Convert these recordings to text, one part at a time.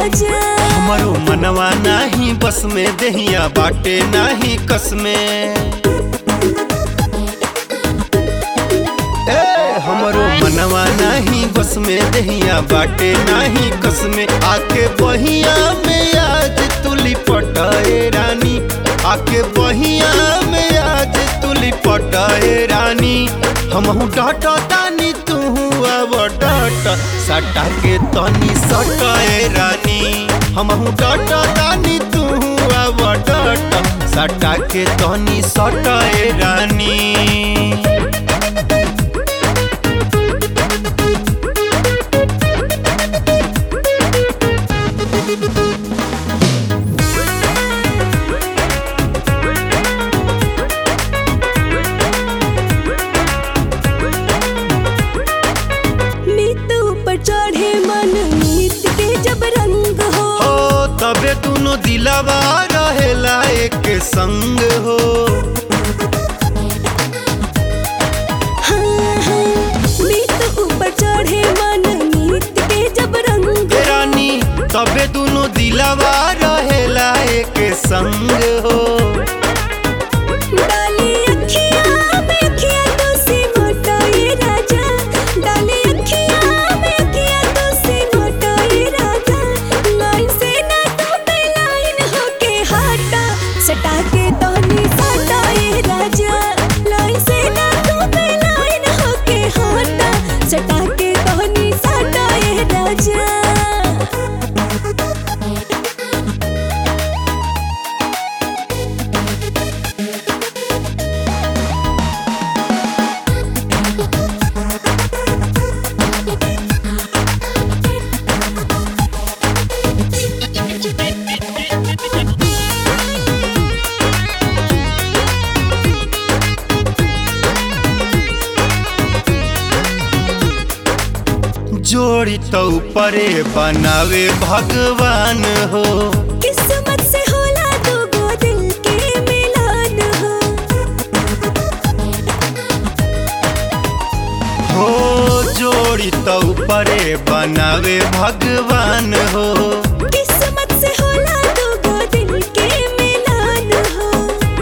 राजा हमारो मनवा नाही बस में दहिया बाटे नाही कस में ए हमरो मनवा नाही बस में दहिया बाटे नाही कस में आके बहिया में आज तुली पटाए रानी आके बहिया में आज तुली पटाए रानी हमहू डाटा तानी तू अब डाटा सटा के तनी सटाए रानी हमहू डाटा तानी तू अब डाटा सटा के तनी सटाए रानी मीत ऊपर चढ़े मन मीत के जब रंग हो हो तबे दोनों दिलवा रहेला एक संग हो हाँ, हाँ। मीत ऊपर चढ़े मन मीत के जब रंग हे रानी तबे दोनों दिलवा रहेला एक संग हो डाली अखियाँ में अखियाँ तो से मोटाए राजा डाली अखियाँ में अखियाँ तो से मोटाए राजा लाइन से ना तो पे लाइन होके हटा सटा के तोहनी सटाए राजा लाइन से ना तो पे लाइन होके हटा सटा के तोहनी सटाए राजा जोड़ी तो परे बनावे भगवान हो किस्मत से होला दो गो दिल के मिलान हो हो जोड़ी तो परे बनावे भगवान हो किस्मत से होला दो गो दिल के मिलान हो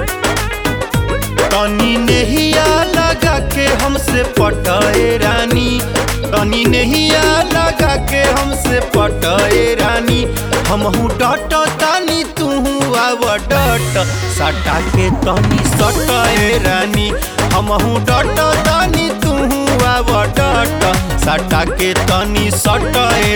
तनी नहिया लगा के हमसे पटाए रानी तनी नहिया लगा के हमसे पटाए रानी हमहू डट तानी तू आव डट सटा के तनी सटाए रानी हमहू डट तानी तू आव डट सटा के तनी सटाए